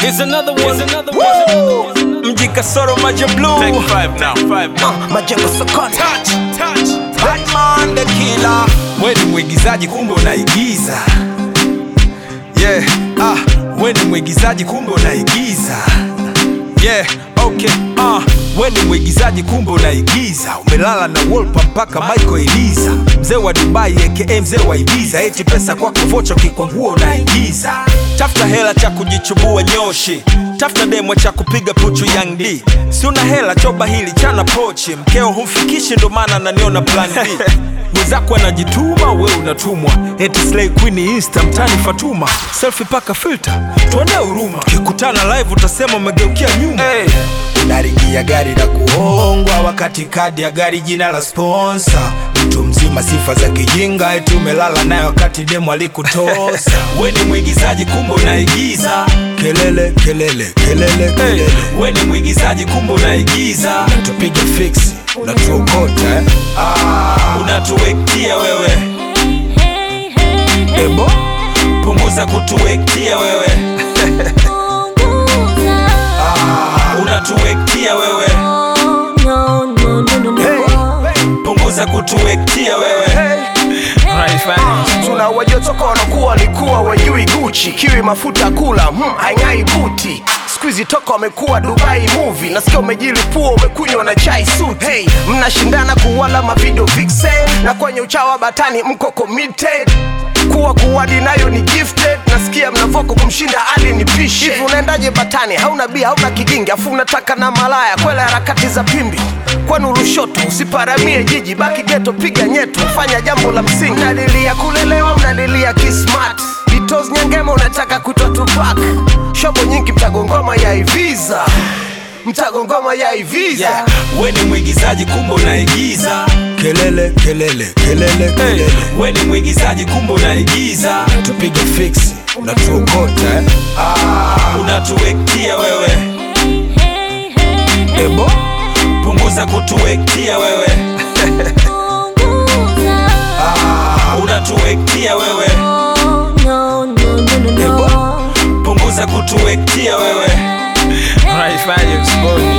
Here's another one. Here's another one. mji kasoro maja blue Take five now, five now. majengo sokoni Touch, touch. Batman the killer we ni mwigizaji kumbe unaigiza yeah ah we ni mwigizaji kumbe unaigiza yeah okay ah we ni mwigizaji kumbe unaigiza umelala na wolpa mpaka michael eliza mzee wa dubai aka mzee wa ibiza eti pesa kwako vocho kikwangua unaigiza tafuta hela cha kujichubua nyoshi tafuta demo cha kupiga puchu yang d si una hela choba hili chana pochi mkeo humfikishi ndo maana naniona plan b mwenzako anajituma we unatumwa eti slay queen insta mtani fatuma selfie paka filter tuone huruma tukikutana live utasema umegeukia nyuma hey. unaringia gari la kuhongwa wakati kadi ya gari jina la sponsa mtu mzima sifa za kijinga eti umelala naye wakati demo alikutosa we ni mwigizaji kumbe unaigiza kelele kelele kelele kelele hey. we ni mwigizaji kumbe unaigiza tupige fiksi unatuokota eh? ah, unatuwektia wewe ebo punguza kutuwektia wewe unatuwektia wewe punguza kutuwektia wewe tunawajua toka wanakuwa walikuwa wajui guchi kiwi mafuta kula hmm, haing'ai buti skuizi toka wamekuwa dubai movie nasikia umejilipua umekunywa na chai suti hey, mnashindana kuwala mavidio vixen na kwenye uchawa batani mko committed kuwa kuwadi nayo ni gifted nasikia mnavoko kumshinda ali ni pishe hivi unaendaje batani hauna bia hauna kigingi afu unataka na malaya kwela harakati za pimbi kwenu rushoto usiparamie jiji baki geto piga nyetu fanya jambo la msingi mnalilia kulelewa mnalilia kismat vitos nyangema unataka kutwa tupak shobo nyingi mtagongoma ya iviza mtagongoma ya iviza yeah. we ni mwigizaji kumbe unaigiza kelele kelele kelele kelele hey. we ni mwigizaji kumbe unaigiza tupige fiksi unatuokota eh? ah, unatuwektia wewe ebo punguza kutuwektia wewe ah, unatuwektia wewe ebo punguza kutuwektia wewe Unaifanya msiboni.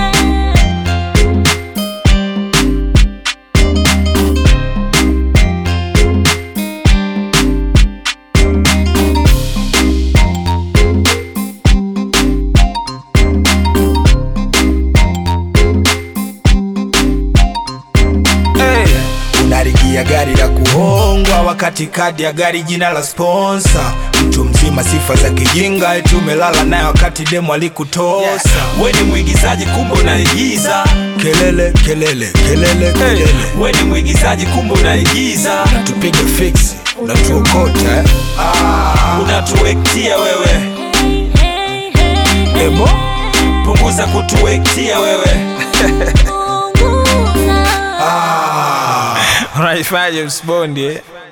hey. unaringia gari la kuhongwa wakati kadi ya gari jina la sponsa mtu mzima sifa za kijinga eti umelala naye wakati demo alikutosa yeah. we ni mwigizaji kumbe unaigiza kelele kelele kelele kelele hey. we ni mwigizaji kumbe unaigiza tupige fiksi unatuokota eh? ah, unatuwektia wewe ebo punguza kutuwektia wewe ah. Unaifanya msiboni. eh.